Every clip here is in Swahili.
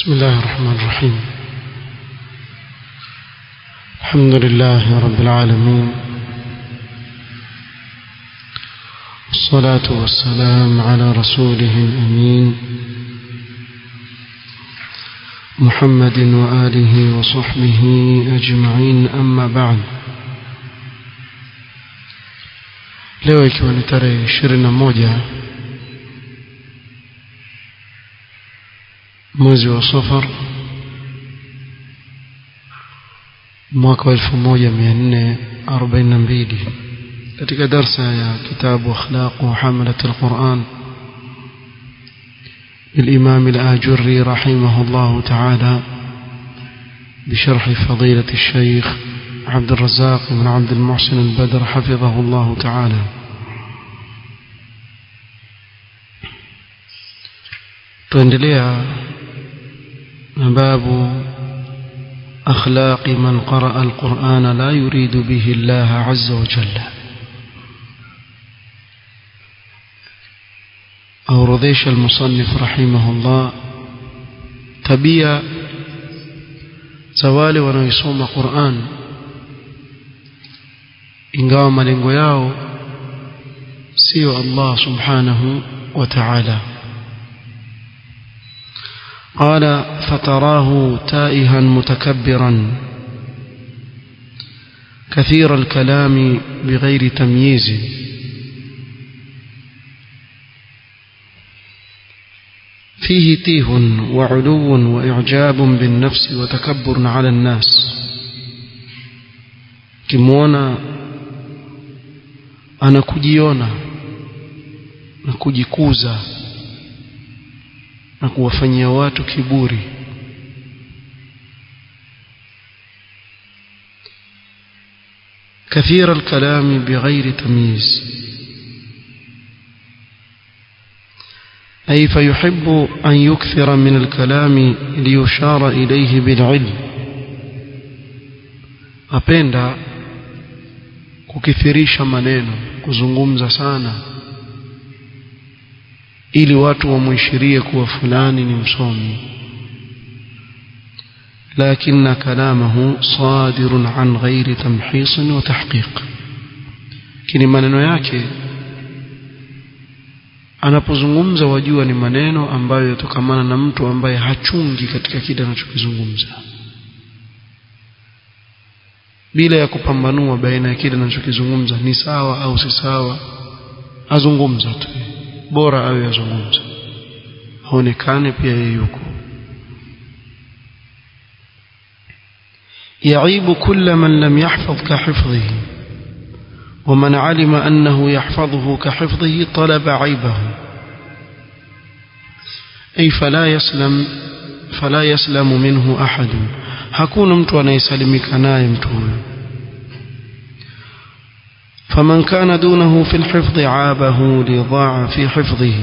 بسم الله الرحمن الرحيم الحمد لله رب العالمين والصلاة والسلام على رسوله الأمين محمد وآله وصحبه أجمعين أما بعد leo ikiwa ni tarehe ishirini na moja mwezi wa safar mwaka wa elfu moja mia nne arobaini na mbili katika darsa ya kitabu akhlaqu hamalat alquran للإمام الآجري رحمه الله تعالى بشرح فضيلة الشيخ عبد الرزاق بن عبد المحسن البدر حفظه الله تعالى تندليها باب أخلاق من قرأ القرآن لا يريد به الله عز وجل أورديش المصنف رحمه الله تبيا zawale wanaoisoma Qur'an ingawa malengo yao sio Allah subhanahu wa ta'ala قال فتراه تائها متكبرا كثير الكلام بغير تمييز فيه تيه وعلو وإعجاب بالنفس وتكبر على الناس كمونا أنا كجيونا نكجكوزا na kuwafanyia watu kiburi كثير الكلام بغير تمييز أي فيحب أن يكثر من الكلام ليشار إليه بالعلم أبندا kukithirisha maneno kuzungumza sana ili watu wamwishirie kuwa fulani ni msomi لكن كلامه صادر عن غير تمحيص وتحقيق kini maneno yake anapozungumza wajua ni maneno ambayo yatokamana na mtu ambaye hachungi katika kile anachokizungumza bila ya kupambanua baina ya kile anachokizungumza ni sawa au si sawa azungumza tu bora awe azungumza aonekane pia yeye yuko يعيب كل من لم يحفظ كحفظه ومن علم أنه يحفظه كحفظه طلب عيبه أي فلا يسلم فلا يسلم منه أحد hakuna mtu anayesalimika naye mtu huyo فمن كان دونه في الحفظ عابه لضاع في حفظه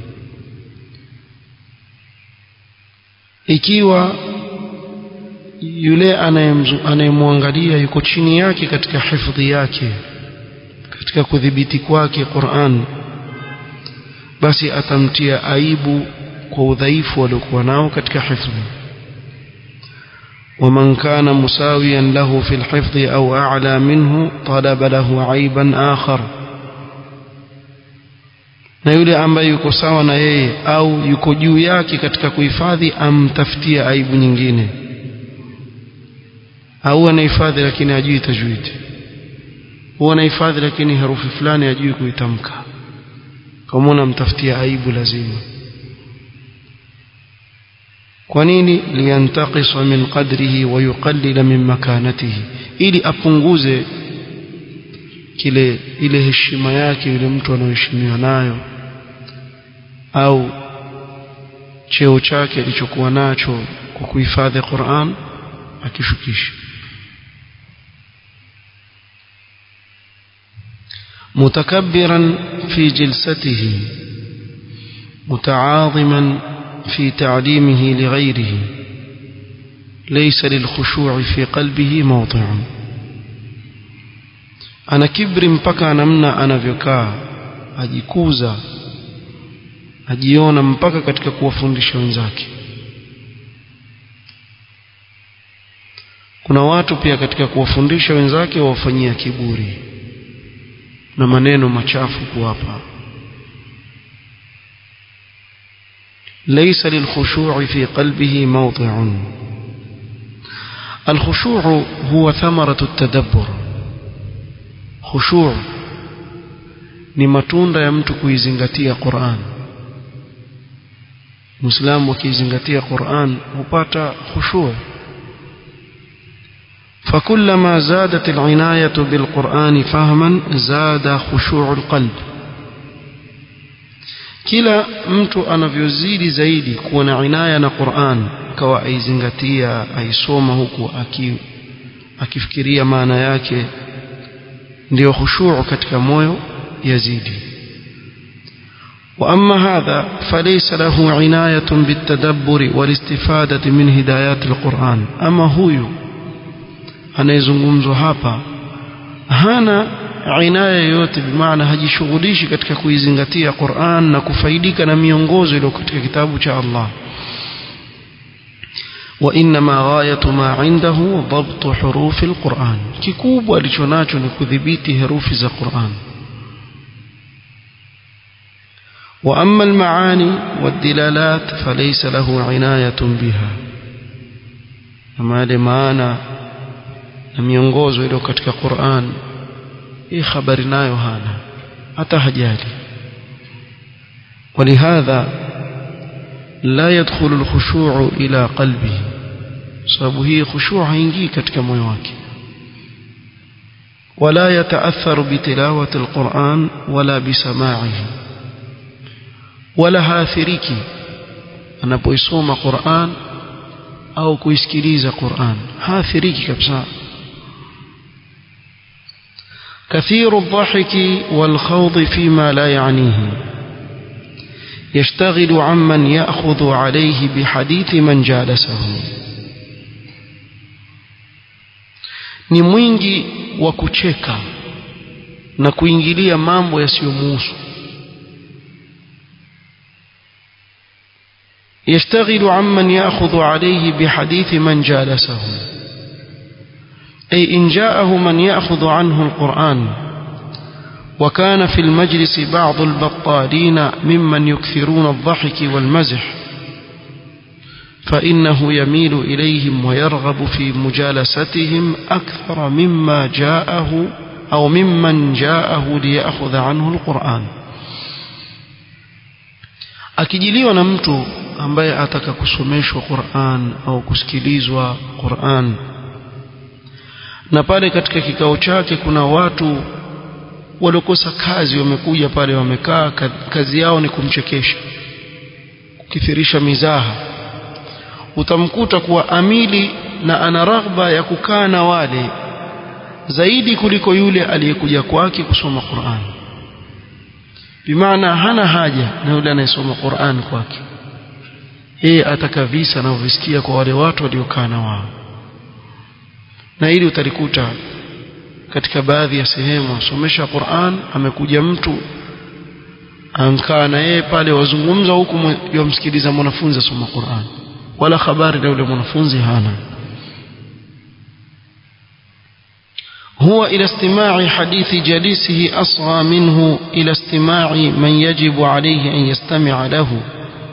ikiwa yule anayemwangalia yuko chini yake katika hifadhi yake katika kudhibiti kwake Qur'an basi atamtia aibu kwa udhaifu aliokuwa nao katika hifadhi ومن كان مساويا له في الحفظ أو أعلى منه طلب له عيبا آخر na yule ambaye yuko sawa na yeye au yuko juu yake katika kuhifadhi amtafutia aibu nyingine au anahifadhi lakini hajui tajwid huwa anahifadhi lakini herufi fulani hajui kuitamka kama amtafutia aibu lazima kwa nini liyantaqisa min qadrihi wa yuqallila min makanatihi ili apunguze kile ile heshima yake yule mtu anaoheshimiwa nayo au cheo chake alichokuwa nacho kwa kuhifadhi Qur'an akishukisha متكبرا في جلسته متعاظما في تعليمه لغيره ليس للخشوع في قلبه موضع ana kibri mpaka namna anavyokaa ajikuza ajiona mpaka katika kuwafundisha wenzake kuna watu pia katika kuwafundisha wenzake wawafanyia kiburi na maneno machafu kuwapa ليس للخشوع في قلبه موضع الخشوع هو ثمرة التدبر خشوع ni matunda ya mtu kuizingatia Qur'an Muislamu akizingatia Qur'an hupata khushu' فكلما زادت العناية بالقرآن فهما زاد خشوع القلب kila mtu anavyozidi zaidi kuwa na inaya na Qur'an akawa aizingatia aisoma huku aki, akifikiria maana yake ndiyo khushu' katika moyo yazidi وأما هذا فليس له عناية بالتدبر والاستفادة من هدايات القرآن أما هو anayezungumzwa hapa hana inaya yoyote bimaana hajishughulishi katika kuizingatia Qur'an na kufaidika na miongozo iliyo katika kitabu cha Allah وإنما غاية ما عنده ضبط حروف القرآن kikubwa alichonacho ni kudhibiti herufi za Qur'an وأما المعاني والدلالات فليس له عناية بها أما لمعنى na miongozo iliyo katika Qur'an hii habari nayo hana hata hajali ولهذا لا يدخل الخشوع إلى قلبه sababu hii khushu' haingii katika moyo wake ولا يتأثر بتلاوة القرآن ولا بسماعه ولا haathiriki anapoisoma Qur'an au kuisikiliza Qur'an haathiriki kabisa كثير الضحك والخوض فيما لا يعنيه يشتغل عمن يأخذ عليه بحديث من جالسه ni mwingi wa kucheka na kuingilia mambo yasiyomuhusu يشتغل عمن يأخذ عليه بحديث من جالسه أي إن جاءه من يأخذ عنه القرآن وكان في المجلس بعض البطالين ممن يكثرون الضحك والمزح فإنه يميل إليهم ويرغب في مجالستهم أكثر مما جاءه أو ممن جاءه ليأخذ عنه القرآن akijiliwa na mtu ambaye ataka kusomeshwa Qur'an au kusikilizwa Qur'an na pale katika kikao chake kuna watu waliokosa kazi wamekuja pale wamekaa kazi yao ni kumchekesha kukithirisha mizaha utamkuta kuwa amili na ana raghba ya kukaa na wale zaidi kuliko yule aliyekuja kwake kusoma Qur'an bimaana hana haja na yule anayesoma Qur'an kwake yeye ataka visa na uvisikia kwa wale watu waliokaa na wao na hili utalikuta katika baadhi ya sehemu asomesha Qur'an amekuja mtu ankaa na yeye pale wazungumza huku yomsikiliza mwanafunzi asoma Qur'an wala habari na yule mwanafunzi hana هو إلى استماع حديث جليسه أصغى منه إلى استماع من يجب عليه أن يستمع له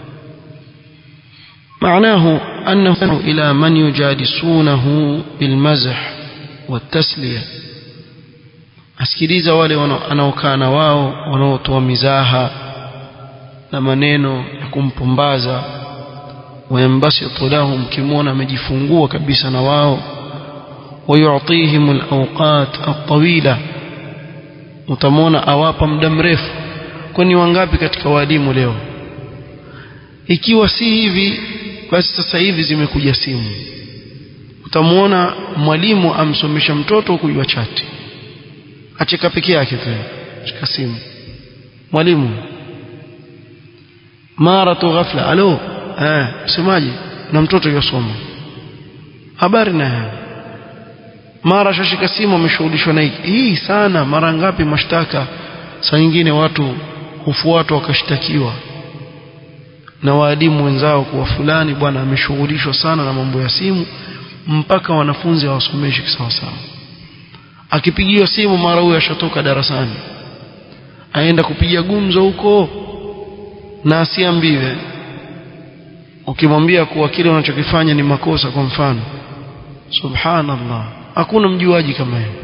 معناه أنه إلى من يجالسونه بالمزح والتسلية asikiliza wale wanaokaa na wao wanaotoa mizaha na maneno ya kumpumbaza wayambasitu lahum kimwona amejifungua kabisa na wao wayutihim alawqat altawila utamwona awapa muda mrefu kwani wangapi katika walimu leo ikiwa si hivi basi sasa hivi zimekuja simu utamwona mwalimu amsomesha mtoto kujua chati acheka peke yake tu cheka simu mwalimu mara tu ghafla alo eh msemaji na mtoto yosoma habari na mara shashika simu ameshughulishwa na hiki hii sana mara ngapi mashtaka saa nyingine watu hufuatwa wakashtakiwa na waalimu wenzao kuwa fulani bwana ameshughulishwa sana na mambo ya simu mpaka wanafunzi hawasomeshi kisawasawa akipigiwa simu mara huyo ashatoka darasani aenda kupiga gumzo huko na asiambiwe ukimwambia kuwa kile unachokifanya ni makosa kwa mfano subhanallah hakuna mjuaji kama yeye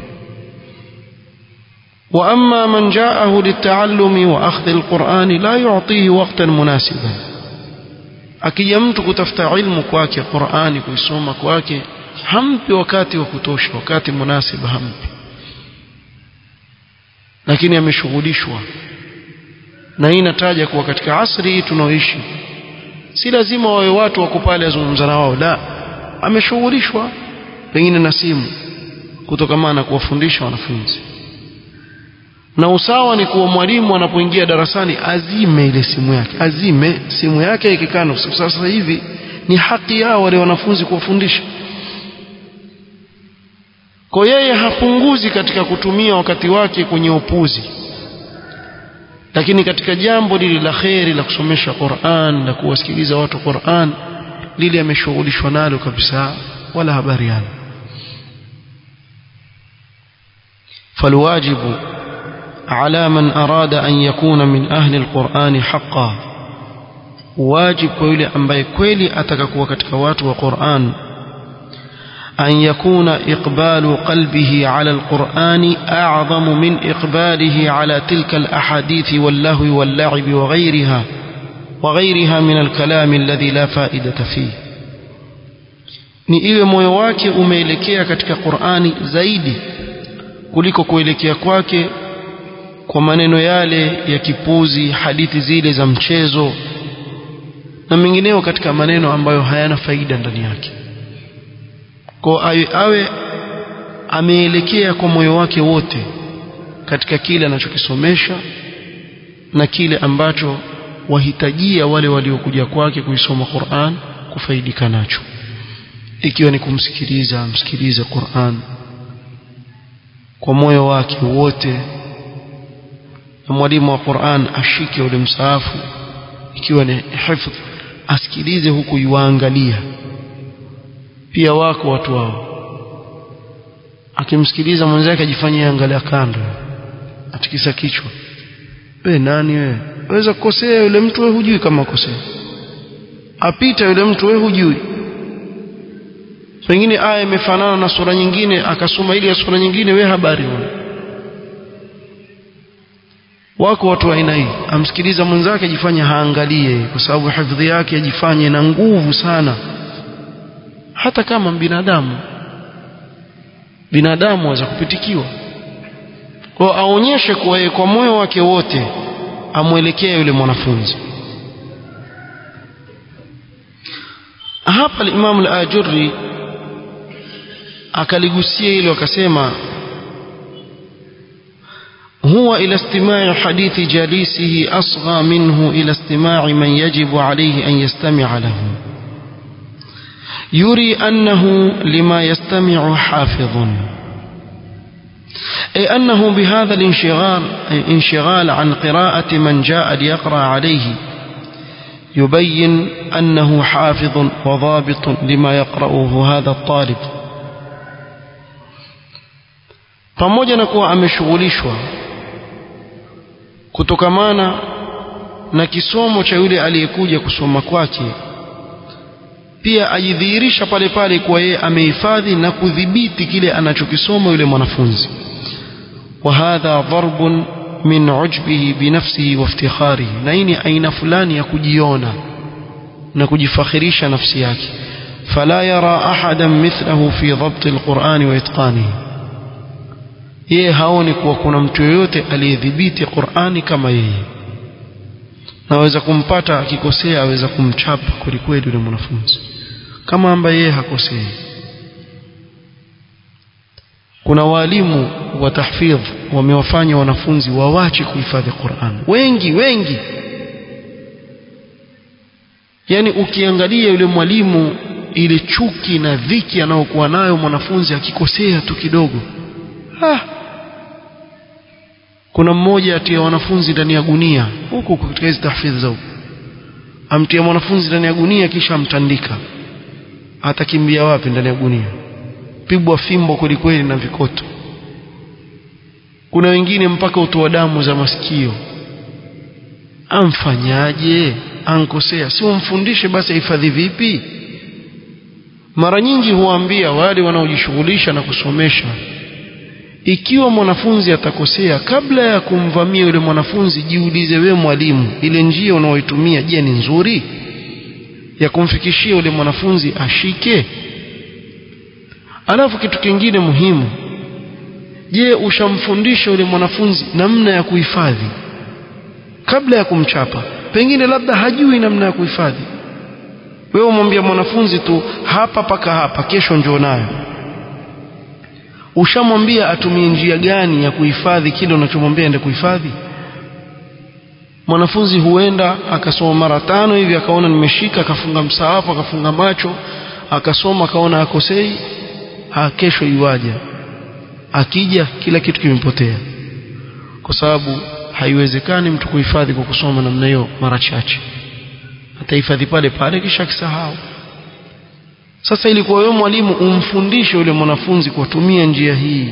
واما من جاءه للتعلم واخذ القران لا يعطيه وقتا مناسبا akija mtu kutafuta ilmu kwake Qur'ani kuisoma kwake hampi wakati wa kutosha wakati munasiba hampi lakini ameshughulishwa na hii nataja kuwa katika asri hii tunaoishi si lazima wawe watu wako pale azungumza na wao la ameshughulishwa pengine na simu kutokamana na kuwafundisha wanafunzi na usawa ni kuwa mwalimu anapoingia darasani azime ile simu yake azime simu yake ikikaa sasa hivi ni haki yao wale wanafunzi kuwafundisha kwa yeye hapunguzi katika kutumia wakati wake kwenye upuzi lakini katika jambo lile la kheri la kusomesha Qur'an na kuwasikiliza watu Qur'an lile ameshughulishwa nalo kabisa wala habari yana فالواجب على من أراد أن يكون من أهل القرآن حقا واجب كويل أمباي كويلي أتككوا كتكوات وقرآن أن يكون إقبال قلبه على القرآن أعظم من إقباله على تلك الأحاديث واللهو واللعب وغيرها وغيرها من الكلام الذي لا فائدة فيه ni iwe moyo wake umeelekea katika Qur'ani zaidi kuliko kuelekea kwake kwa maneno yale ya kipuzi hadithi zile za mchezo na mengineo katika maneno ambayo hayana faida ndani yake kwa awe, awe ameelekea kwa moyo wake wote katika kile anachokisomesha na kile ambacho wahitajia wale waliokuja kwake kuisoma Qur'an kufaidika nacho ikiwa ni kumsikiliza msikilize Qur'an kwa moyo wake wote na mwalimu wa Qur'an ashike ule msaafu ikiwa ni hifdh asikilize huku yuangalia pia wako watu wao akimsikiliza mwenzake ajifanyie angalia kando atikisa kichwa we nani wewe waweza kukosea yule mtu wewe hujui kama kosea apita yule mtu wewe hujui pengine aya imefanana na sura nyingine akasoma ile ya sura nyingine we habari una wako watu wa aina hii amsikiliza mwenzake ajifanye haangalie kwa sababu hifadhi yake ajifanye na nguvu sana hata kama binadamu binadamu aweza kupitikiwa kwa aonyeshe kuwa yeye kwa moyo wake wote amwelekee yule mwanafunzi hapa al-Imam al-Ajurri akaligusia hilo akasema هو إلى استماع حديث جالسه أصغى منه إلى استماع من يجب عليه أن يستمع له يري أنه لما يستمع حافظ أي أنه بهذا الانشغال انشغال عن قراءة من جاء ليقرأ عليه يبين أنه حافظ وضابط لما يقرأه هذا الطالب pamoja na kuwa ameshughulishwa kutokamana na kisomo cha yule aliyekuja kusoma kwake pia ajidhihirisha pale pale kuwa yeye amehifadhi na kudhibiti kile anachokisoma yule mwanafunzi wa hadha dharbun min ujbihi binafsihi wa iftikharihi na hii ni aina fulani ya kujiona na kujifakhirisha nafsi yake fala yara ahadan mithlahu fi dhabt alquran wa itqanihi yeye haoni kuwa kuna mtu yoyote aliyedhibiti Qur'ani kama yeye naweza kumpata akikosea aweza kumchapa kwelikweli yule mwanafunzi kama ambaye yeye hakosei kuna walimu wa tahfidh wamewafanya wanafunzi wawache kuhifadhi Qur'an wengi wengi yani ukiangalia yule mwalimu ile chuki na dhiki anayokuwa nayo mwanafunzi akikosea tu kidogo ah. kuna mmoja atia wanafunzi ndani ya gunia huko katika hizo tahfidhi zao amtia mwanafunzi ndani ya gunia kisha amtandika atakimbia wapi ndani ya gunia pigwa fimbo kwelikweli na vikoto kuna wengine mpaka utoa damu za masikio amfanyaje ankosea si umfundishe basi ahifadhi vipi mara nyingi huambia wale wanaojishughulisha na kusomesha ikiwa mwanafunzi atakosea kabla ya kumvamia yule mwanafunzi jiulize wewe mwalimu ile njia unaoitumia je ni nzuri ya kumfikishia yule mwanafunzi ashike alafu kitu kingine muhimu je ushamfundisha yule mwanafunzi namna ya kuhifadhi kabla ya kumchapa pengine labda hajui namna ya kuhifadhi wewe umwambia mwanafunzi tu hapa paka hapa kesho njoo nayo ushamwambia atumie njia gani ya kuhifadhi kile unachomwambia ende kuhifadhi mwanafunzi huenda akasoma mara tano hivi akaona nimeshika akafunga msaafu akafunga macho akasoma akaona akosei ha kesho iwaja akija kila kitu kimepotea kwa sababu haiwezekani mtu kuhifadhi kwa kusoma namna hiyo mara chache atahifadhi pale pale kisha akisahau sasa ilikuwa wewe mwalimu umfundishe yule mwanafunzi kutumia njia hii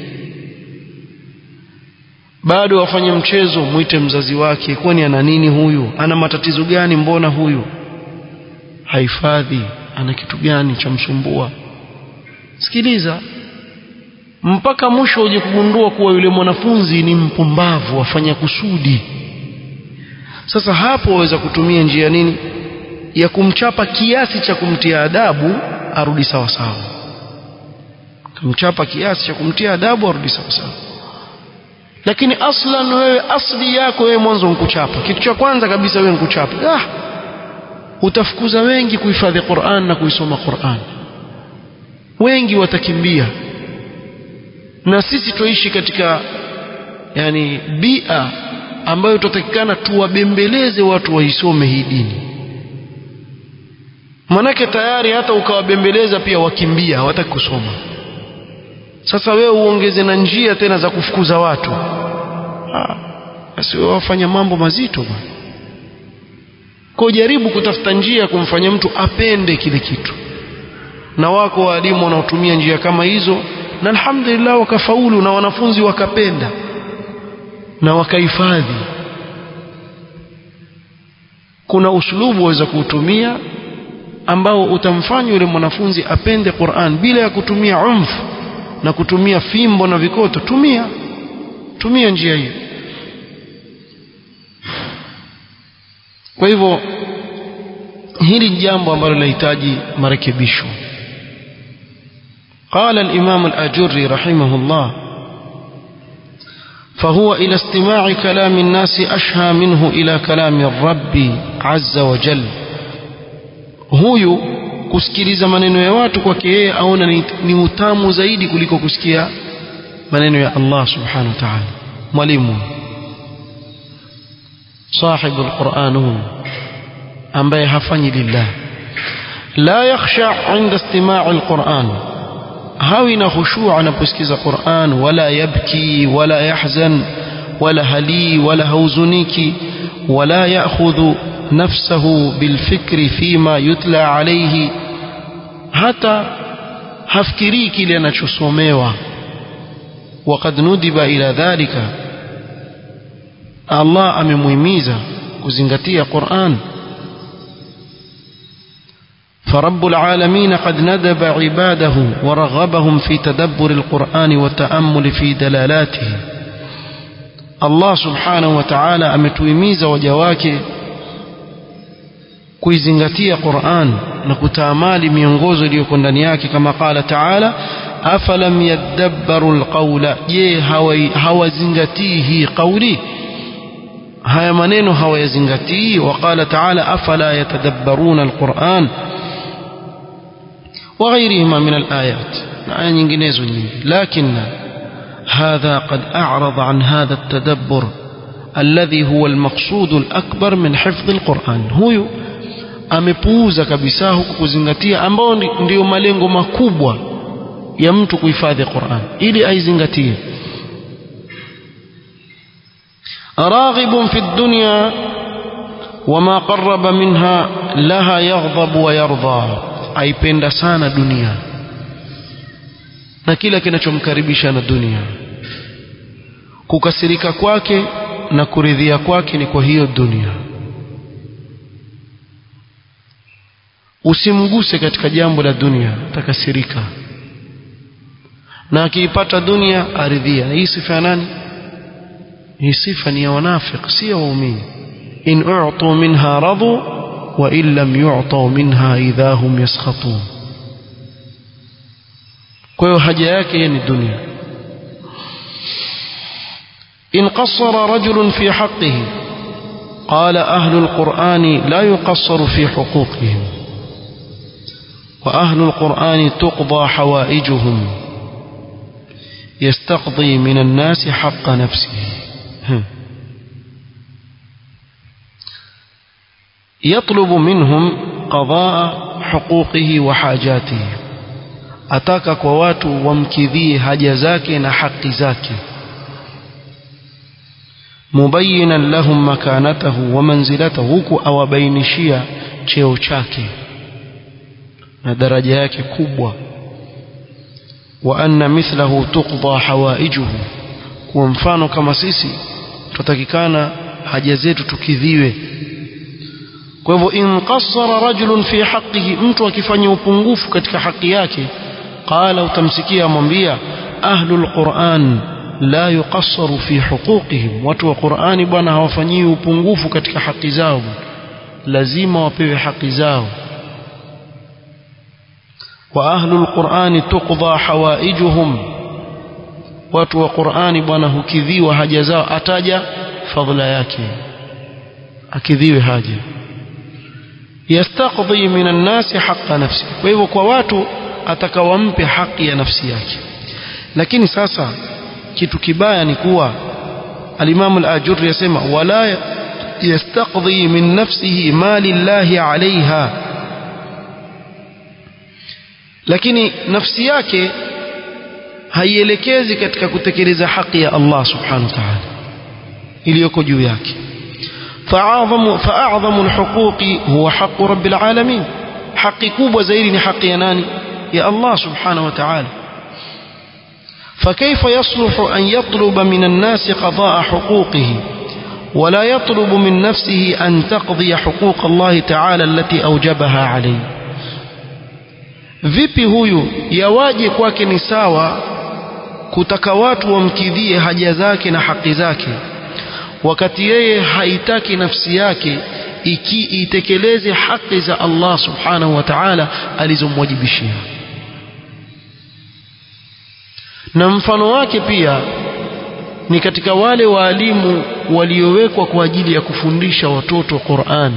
bado wafanye mchezo mwite mzazi wake kwani ana nini huyu ana matatizo gani mbona huyu hahifadhi ana kitu gani cha msumbua sikiliza mpaka mwisho uje kugundua kuwa yule mwanafunzi ni mpumbavu afanya kusudi sasa hapo waweza kutumia njia nini ya kumchapa kiasi cha kumtia adabu arudi sawa sawa kumchapa kiasi cha kumtia adabu arudi sawa sawa lakini aslan wewe asli yako wewe mwanzo nkuchapa kitu cha kwanza kabisa wewe nkuchapa ah utafukuza wengi kuhifadhi Qur'an na kuisoma Qur'an wengi watakimbia na sisi tuishi katika yani bia ambayo tutatakikana tuwabembeleze watu waisome hii dini manake tayari hata ukawabembeleza pia wakimbia hawataki kusoma sasa wewe uongeze na njia tena za kufukuza watu basi wewe wafanya mambo mazito bwana kwa jaribu kutafuta njia ya kumfanya mtu apende kile kitu na wako walimu wanaotumia njia kama hizo na alhamdulillah wakafaulu na wanafunzi wakapenda na wakahifadhi kuna uslubu waweza kuutumia ambao utamfanya yule mwanafunzi apende Qur'an bila ya kutumia umfu na kutumia fimbo na vikoto tumia tumia njia hiyo kwa hivyo hili jambo ambalo linahitaji marekebisho قال الإمام الأجري رحمه الله فهو إلى استماع كلام الناس أشهى منه إلى كلام الرب عز وجل huyu kusikiliza maneno ya watu kwake yeye aona ni, ni utamu zaidi kuliko kusikia maneno ya Allah subhanahu wa ta'ala mwalimu sahibu alquran huyu ambaye hafanyi lillah la yakhsha inda istimaa alquran hawi na khushu' anaposikiza Qur'an wala yabki wala yahzan wala hali wala hauzuniki wala ya'khudhu نفسه بالفكر فيما يتلى عليه hata hafikirii kile anachosomewa وقد ندب إلى ذلك Allah amemuhimiza kuzingatia Qur'an فرب العالمين قد ندب عباده ورغبهم في تدبر القرآن والتأمل في دلالاته الله سبحانه وتعالى ametuhimiza waja wake kuizingatia Qur'an na kutaamali miongozo iliyoko ndani yake kama qala ta'ala afalam yadabbaru alqawla je hawazingatii hii kauli haya maneno hawayazingatii waqala ta'ala afala yatadabbaruna alquran وغيرهما من الآيات آية nyinginezo nyingi لكن هذا قد أعرض عن هذا التدبر الذي هو المقصود الأكبر من حفظ القرآن هو amepuuza kabisa huku kuzingatia ambao ndiyo malengo makubwa ya mtu kuhifadhi Qur'an ili aizingatie راغب في الدنيا وما قرب منها لها يغضب ويرضى aipenda sana dunia na kila kinachomkaribisha na dunia kukasirika kwake na kuridhia kwake ni kwa hiyo dunia usimguse katika jambo la dunia takasirika na akiipata dunia aridhia hii sifa ya nani hii sifa ni ya wanafiki si ya waumini in u'tu minha radu wa in lam yu'tu minha idha hum yaskhatun kwa hiyo haja yake ni dunia in qassara rajulun fi haqqihi qala ahlu alqur'ani la yuqassaru fi huquqihim وأهل القرآن تقضى حوائجهم يستقضي من الناس حق نفسه يطلب منهم قضاء حقوقه وحاجاته ataka kwa watu wamkidhie haja zake na haki zake mubayinan lahum makanatahu wa manzilatahu huku awabainishia cheo chake na daraja yake kubwa wa anna mithlahu tuqda hawaijuhu kwa mfano kama sisi tutakikana haja zetu tukidhiwe kwa hivyo in qassara rajulun fi haqqihi mtu akifanya upungufu katika haki yake qala utamsikia amwambia ahlul quran la yuqassaru fi huquqihim watu wa qurani bwana hawafanyii upungufu katika haki zao lazima wapewe haki zao wa ahlul qurani tuqda hawaijuhum watu wa qurani bwana hukidhiwa haja zao ataja fadhila yake akidhiwe haja yastaqdi min an-nas haqqa nafsi kwa hivyo kwa watu atakawampe haki ya nafsi yake lakini sasa kitu kibaya ni kuwa al-Imam al-Ajurri yasema wala yastaqdi min nafsihi ma lillahi alaiha lakini nafsi yake haielekezi katika kutekeleza haki ya Allah subhanahu wa ta'ala iliyoko juu yake فأعظم فأعظم الحقوق هو حق رب العالمين حق كوب زيري حق يناني يا الله سبحانه وتعالى فكيف يصلح أن يطلب من الناس قضاء حقوقه ولا يطلب من نفسه أن تقضي حقوق الله تعالى التي أوجبها عليه vipi huyu yawaje kwake ni sawa kutaka watu wamkidhie haja zake na haki zake wakati yeye haitaki nafsi yake iki itekeleze haki za Allah subhanahu wa ta'ala alizomwajibishia na mfano wake pia ni katika wale waalimu waliowekwa kwa ajili ya kufundisha watoto Qur'an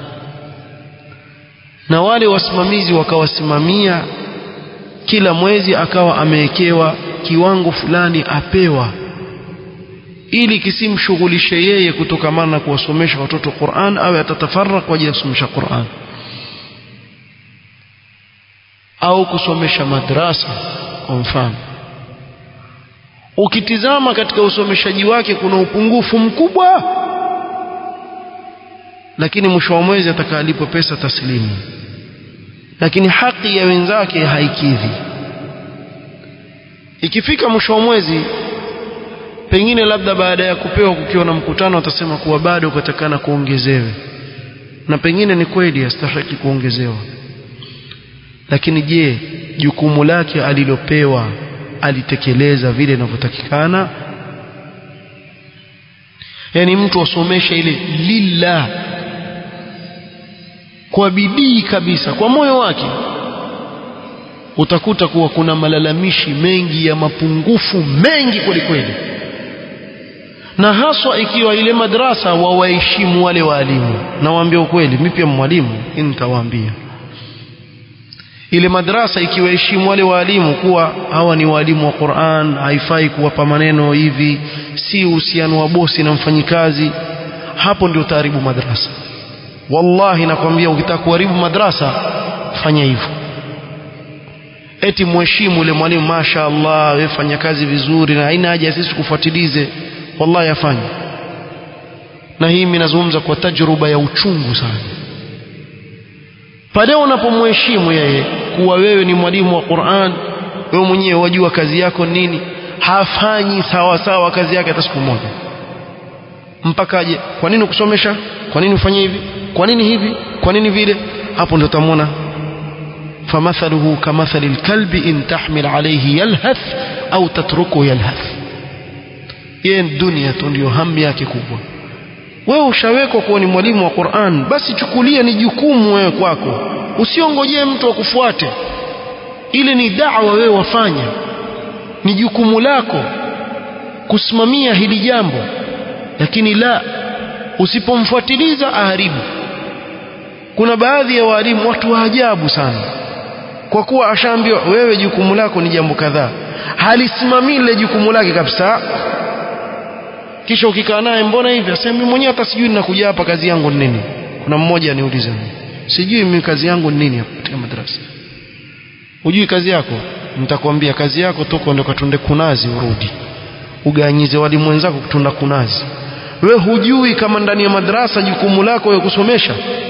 na wale wasimamizi wakawasimamia kila mwezi akawa amewekewa kiwango fulani apewa ili kisimshughulishe yeye kutokamana na kuwasomesha watoto Qur'an au atatafarra kwa ajili ya kusomesha Qur'an au kusomesha madrasa kwa mfano ukitizama katika usomeshaji wake kuna upungufu mkubwa lakini mwisho wa mwezi atakalipo pesa taslimu lakini haki ya wenzake haikidhi ikifika mwisho wa mwezi pengine labda baada ya kupewa kukiwa na mkutano atasema kuwa bado kutakana kuongezewe na pengine ni kweli astahiki kuongezewa lakini je jukumu lake alilopewa alitekeleza vile inavyotakikana yani mtu asomeshe ile lillah kwa bidii kabisa kwa moyo wake utakuta kuwa kuna malalamishi mengi ya mapungufu mengi kweli kweli na haswa ikiwa ile madrasa wawaheshimu wale waalimu nawaambia ukweli mimi pia mwalimu nitawaambia ile madrasa ikiwaheshimu wale waalimu kuwa hawa ni waalimu wa Qur'an haifai kuwapa maneno hivi si uhusiano wa bosi na mfanyikazi hapo ndio utaharibu madrasa wallahi nakwambia ukitaka kuharibu madrasa fanya hivyo eti mheshimu yule mwalimu masha Allah wewe fanya kazi vizuri na haina haja sisi kufuatilize wallahi afanye na hii mimi nazungumza kwa tajruba ya uchungu sana pale unapomheshimu yeye kuwa wewe ni mwalimu wa Qur'an wewe mwenyewe wajua kazi yako nini hafanyi sawa sawa kazi yake hata siku moja mpaka aje kwa nini kusomesha kwa nini ufanye hivi kwa nini hivi kwa nini vile hapo ndio utamwona famathaluhu kamathali alkalbi in tahmil alayhi yalhath au tatruku yalhath yeye dunia tu ndio hamu yake kubwa wewe ushawekwa kuwa ni mwalimu wa Qur'an basi chukulia ni jukumu wewe kwako usiongojee mtu akufuate ile ni da'wa wewe wafanya ni jukumu lako kusimamia hili jambo lakini la usipomfuatiliza aharibu kuna baadhi ya walimu watu wa ajabu sana kwa kuwa ashaambiwa wewe jukumu lako ni jambo kadhaa halisimamii lile jukumu lake kabisa kisha ukikaa naye mbona hivi asema mimi mwenyewe hata sijui ninakuja hapa kazi yangu ni nini kuna mmoja aniuliza sijui mimi kazi yangu ni nini hapa katika madrasa hujui kazi yako nitakwambia kazi yako toka ndio katunde kunazi urudi uganyize walimu wenzako kutunda kunazi we hujui kama ndani ya madrasa jukumu lako ya kusomesha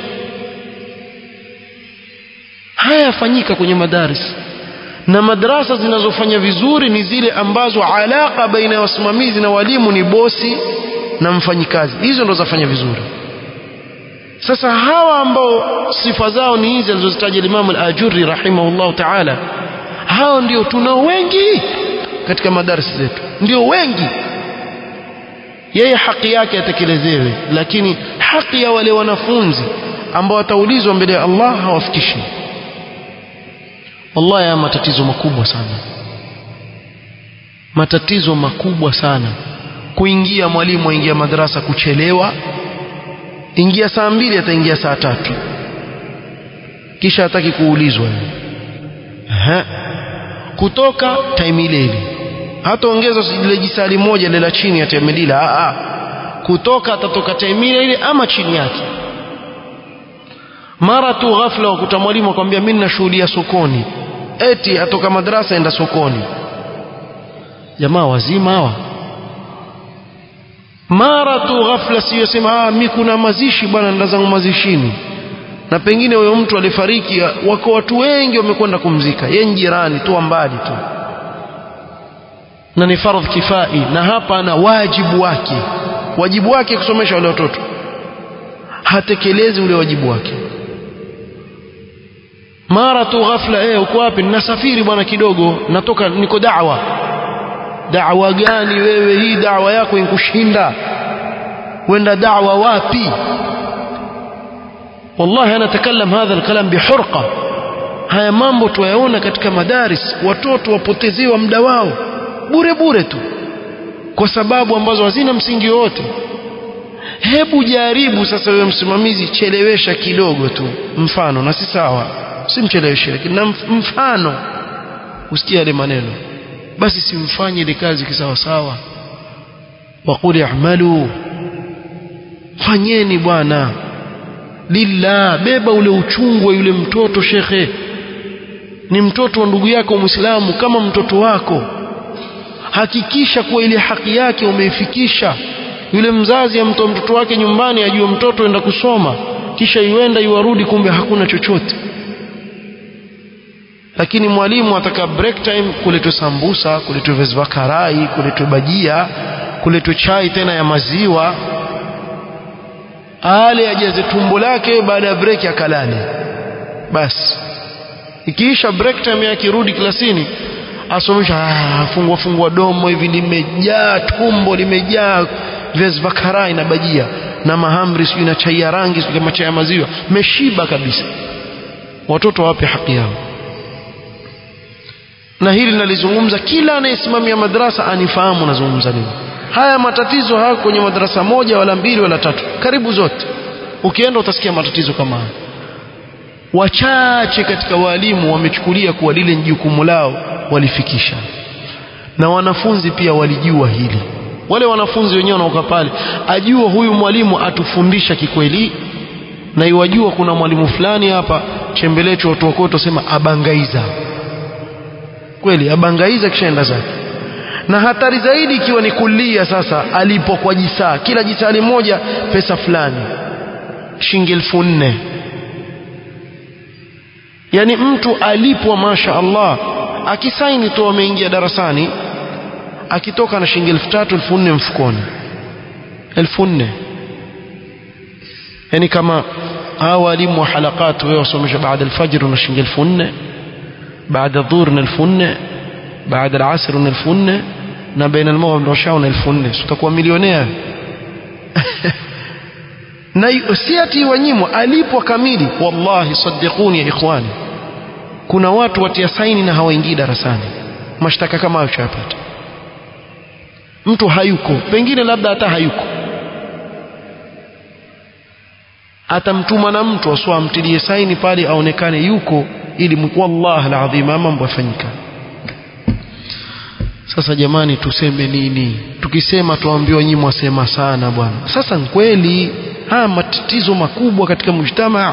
haya yafanyika kwenye madaris na madrasa zinazofanya vizuri ni zile ambazo alaka baina ya wasimamizi na walimu ni bosi na mfanyikazi hizo ndo zafanya vizuri sasa hawa ambao sifa zao ni hizi alizozitaja Imam al-Ajurri rahimahullah ta'ala hao ndio tunao wengi katika madarasa zetu ndio wengi yeye haki yake atekelezewe lakini haki ya wale wanafunzi ambao wataulizwa mbele ya Allah hawafikishi wallahi haya matatizo makubwa sana matatizo makubwa sana kuingia mwalimu aingia madrasa kuchelewa ingia saa mbili ataingia saa tatu kisha hataki kuulizwa Aha. kutoka time ile ile hata ongeza ile jisali moja ile la chini ya time ile a a kutoka atatoka time ile ile ama chini yake mara tu ghafla wakuta mwalimu akwambia mimi ninashuhudia sokoni eti atoka madrasa enda sokoni jamaa wazima hawa mara tu ghafla sio sema ah mimi kuna mazishi bwana nenda zangu mazishini na pengine huyo mtu alifariki wako watu wengi wamekwenda kumzika yeye jirani tu mbali tu na ni fardh kifai na hapa ana wajibu wake wajibu wake kusomesha wale watoto hatekelezi ule wajibu wake mara tu ghafla eh uko wapi ninasafiri bwana kidogo natoka niko da'wa da'wa gani wewe hii da'wa yako inkushinda wenda da'wa wapi والله أنا أتكلم هذا الكلام بحرقة haya mambo tuyaona katika madaris watoto wapotezewa muda wao bure bure tu kwa sababu ambazo hazina msingi wote hebu jaribu sasa wewe msimamizi chelewesha kidogo tu mfano na si sawa simcheleweshe lakini na mfano usikie yale maneno basi simfanye ile kazi kisawa sawa waqul i'malu fanyeni bwana lillah beba ule uchungu wa yule mtoto shekhe ni mtoto wa ndugu yako muislamu kama mtoto wako hakikisha kuwa ile haki yake umeifikisha yule mzazi amtoa mtoto wake nyumbani ajue mtoto enda kusoma kisha iwenda iwarudi kumbe hakuna chochote lakini mwalimu ataka break time kuletwe sambusa kuletwe viazi vya karai kuletwe bajia kuletwe chai tena ya maziwa ale ajaze tumbo lake baada ya break akalale basi ikiisha break time yake rudi klasini asomesha fungua fungua domo hivi limejaa tumbo limejaa viazi vya karai na bajia na mahamri sijui na chai ya rangi sijui kama chai ya maziwa meshiba kabisa watoto wape haki yao na hili nalizungumza kila anayesimamia madrasa anifahamu nazungumza nini haya matatizo haya kwenye madrasa moja wala mbili wala tatu karibu zote ukienda utasikia matatizo kama haya wachache katika walimu wamechukulia kuwa lile jukumu lao walifikisha na wanafunzi pia walijua hili wale wanafunzi wenyewe wanaoka pale ajua huyu mwalimu atufundisha kikweli na iwajua kuna mwalimu fulani hapa chembelecho watu wakoto sema abangaiza kweli abangaiza kishaenda zake na hatari zaidi ikiwa ni kulia sasa alipo kwa jisaa kila jisali moja pesa fulani shilingi elfu nne yani mtu alipwa masha Allah akisaini tu ameingia darasani akitoka na shilingi elfu tatu elfu nne mfukoni elfu nne yani kama hawa walimu wa halakat wewe wasomesha baada alfajr una shilingi elfu nne baada dhuhur na elfu nne baada alasr una elfu nne na baina almaghrib na isha una elfu nne utakuwa milionea na si ati wanyimwa alipwa kamili wallahi sadiquni ya ikhwani kuna watu watia saini na hawaingii darasani mashtaka kama hayo chapata mtu hayuko pengine labda hata hayuko atamtuma na mtu aswa amtilie saini pale aonekane yuko ili wallahi alazim mambo yafanyika sasa jamani tuseme nini tukisema tuambiwa nyinyi mwasema sana bwana sasa kweli haya matatizo makubwa katika mujtamaa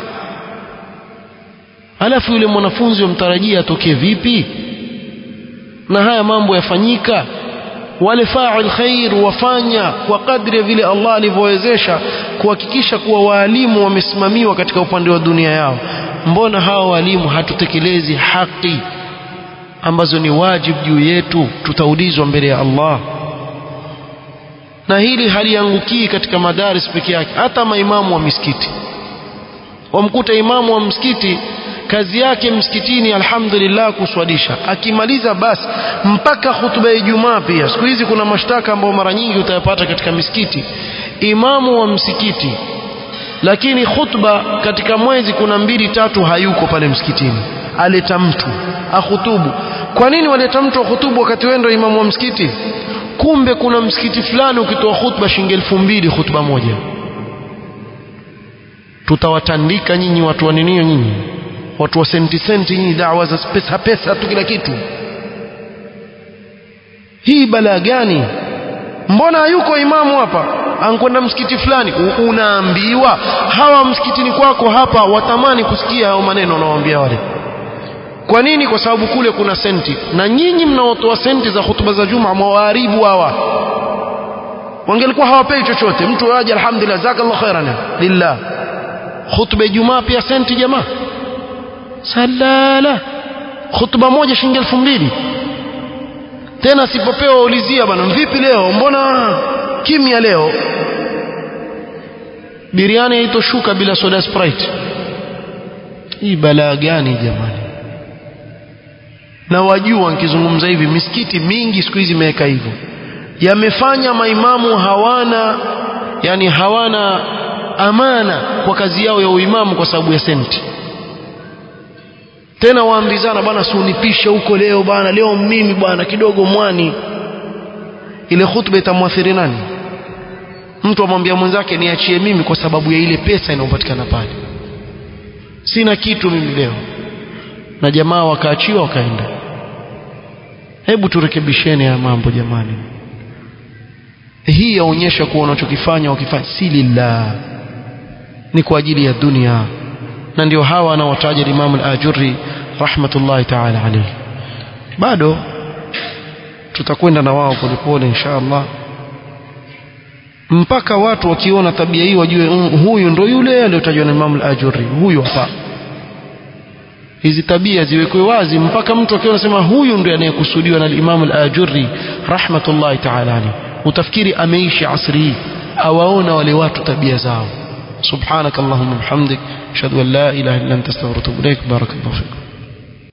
alafu yule mwanafunzi wamtarajia atokee vipi na haya mambo yafanyika wale fa'il khair wafanya kwa kadri ya vile Allah alivyowezesha kuhakikisha kuwa waalimu wamesimamiwa katika upande wa dunia yao mbona hawa walimu hatutekelezi haki ambazo ni wajibu juu yetu tutaulizwa mbele ya Allah na hili haliangukii katika madaris peke yake hata maimamu wa misikiti wamkuta imamu wa msikiti kazi yake msikitini alhamdulillah kuswalisha akimaliza basi mpaka hutuba ya Ijumaa pia siku hizi kuna mashtaka ambayo mara nyingi utayapata katika misikiti imamu wa msikiti lakini khutba katika mwezi kuna mbili tatu hayuko pale msikitini aleta mtu ahutubu kwa nini waleta mtu ahutubu wakati wewe ndio imamu wa msikiti kumbe kuna msikiti fulani ukitoa khutba shilingi elfu mbili khutba moja tutawatandika nyinyi watu wa ninio nyinyi watu wa senti senti nyinyi dawa za pesa pesa tu kila kitu hii balaa gani mbona hayuko imamu hapa ankwenda msikiti fulani unaambiwa hawa msikitini kwako hapa watamani kusikia hao maneno unawaambia wale kwa nini kwa sababu kule kuna senti na nyinyi mnaotoa senti za hutuba za juma mwaharibu hawa wangelikuwa hawapei chochote mtu aje alhamdulillah jazakallahu khairan lillah hutuba jumaa pia senti jamaa salala hutuba moja shilingi elfu mbili tena sipopewa ulizia bana vipi leo mbona kimya leo biriani haitoshuka bila soda sprite hii balaa gani jamani na wajua nikizungumza hivi misikiti mingi siku hizi imeweka hivyo yamefanya maimamu hawana yani hawana amana kwa kazi yao ya uimamu kwa sababu ya senti tena waambizana bwana siunipishe huko leo bwana leo mimi bwana kidogo mwani ile khutba itamwathiri nani mtu amwambia mwenzake niachie mimi kwa sababu ya ile pesa inayopatikana pale sina kitu mimi leo na jamaa wakaachiwa wakaenda hebu turekebisheni haya mambo jamani hii yaonyesha kuwa unachokifanya wakifanya si lillah ni kwa ajili ya dunia na ndio hawa anaotaja Imam al-Ajurri rahmatullahi ta'ala alayhi bado tutakwenda na wao polepole insha Allah mpaka watu wakiona tabia hii wajue mm, huyu ndo yule aliyotajwa na Imam al-Ajurri huyu hapa hizi tabia ziwekwe wazi mpaka mtu akiona sema huyu ndiye anayekusudiwa na Imam al-Ajurri rahmatullahi ta'ala alayhi utafikiri ameishi asri hii awaona wale watu tabia zao سبحانك اللهم وبحمدك اشهد ان لا اله الا انت استغفرك واتوب اليك بارك الله فيكم